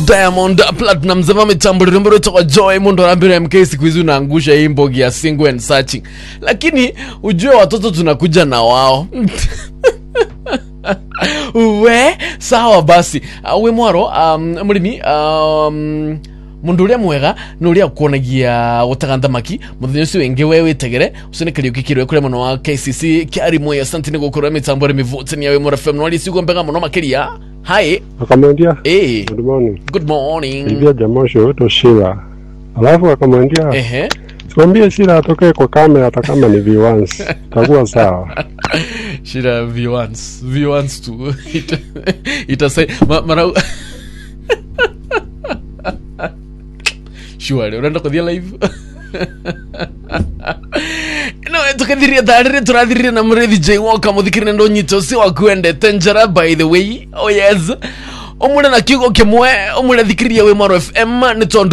diamond platinum zava mitambo rirembo rwetokwa joy mundu arambira mk siku hizi unaangusha hii mbogi ya single and searching lakini ujue watoto tunakuja na wao we sawa basi uh, wi mwaro um, murimi um, mundu uria mwega ni uria ukuonagia gutaga thamaki muthenya ucio wingi we witegere ucio ni kariuki kirwe kuria muno wa kcc kiari mwe asante ni gukorwo mitambo ri mivutania wi mura fm nwari ciugo mbega muno makiria hi akamwambia eh good morning good morning ilivia jamosho wetu Shira alafu akamwambia ehe simwambie Shira atokee kwa kamera hata kama ni viewans takuwa sawa shida v1s v1s tu Ita- itasai ma- mara shuare unaenda kuthia live no tukathiria tharire turathirire na murithi j woka muthikirire ndo nyito si wakuendete njara by the way oh yes umure na kiugo kimwe umure thikiriria wi mwaro fm ni tondu